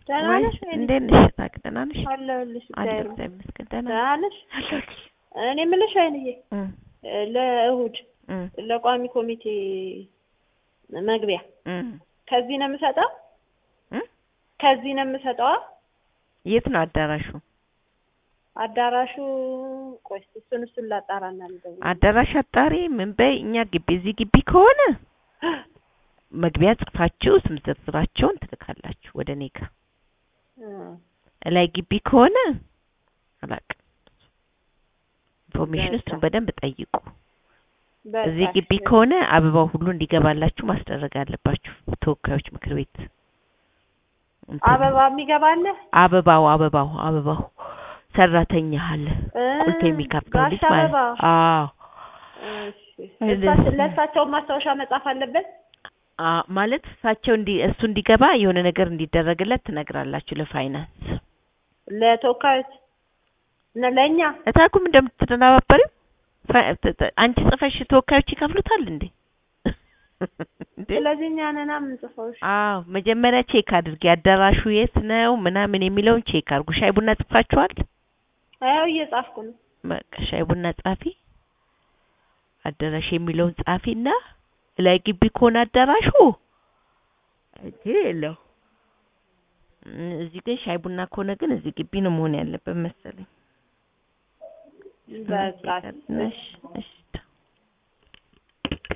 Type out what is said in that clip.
ደህና ወይ ነሽ? ወይኔ እንዴት ነሽ? ታውቂ ደህና ነሽ? አለሁልሽ። አለሁ እግዚአብሔር እግዚአብሔር ይመስገን ደህና ደህና ነሽ? አለሁልሽ። እኔ የምልሽ ወይንዬ እም ለእሁድ እም ለቋሚ ኮሚቴ መግቢያ እም ከዚህ ነው የምሰጠው? እም ከዚህ ነው የምሰጠዋ? የት ነው አዳራሹ? አዳራሹ ቆይ እስኪ እሱን እሱን ላጣራና ልደውል። አዳራሽ አጣሪ ምን በይ። እኛ ግቢ እዚህ ግቢ ከሆነ መግቢያ ጽፋችሁ ስም ዝርዝራቸውን ትልካላችሁ ወደ እኔ ጋር። እ እላይ ግቢ ከሆነ አላውቅም። ኢንፎርሜሽን በቃ። እሱን በደንብ ጠይቁ። በቃ እዚህ ግቢ እሺ። ከሆነ አበባው ሁሉ እንዲገባላችሁ ማስደረግ አለባችሁ። ተወካዮች ምክር ቤት እንትን አበባ የሚገባ አለ? አበባው አበባው አበባው ሰራተኛ አለ እ ቁልፍ የሚከፍተው ጋሽ ልጅ ማለት አበባ። አዎ እሺ። እንደሱ። እሳቸው- ለእሳቸውን ማስታወሻ መጻፍ አለበት? አ ማለት እሳቸው እንዲ እሱ እንዲገባ የሆነ ነገር እንዲደረግለት ትነግራላችሁ ለፋይናንስ ለተወካዮች እና ለእኛ እታኩም እንደምትተባበሪው ፋ- ተ- ተ- አንቺ ጽፈሽ ተወካዮች ይከፍሉታል እንዴ? እንዴ? ስለዚህ እኛ ነና የምንጽፈው። እሺ። አዎ መጀመሪያ ቼክ አድርጊ። አዳራሹ የት ነው ምናምን የሚለውን ቼክ አድርጉ። ሻይ ቡና ጽፋችኋል? አዎ እየጻፍኩ ነው። በቃ ሻይ ቡና ጻፊ፣ አዳራሽ የሚለውን ጻፊና ላይ ግቢ ከሆነ አዳራሹ እቴ የለው እም፣ እዚህ ግን ሻይ ቡና ከሆነ ግን እዚህ ግቢ ነው መሆን ያለበት መሰለኝ። በቃ እሺ እሺ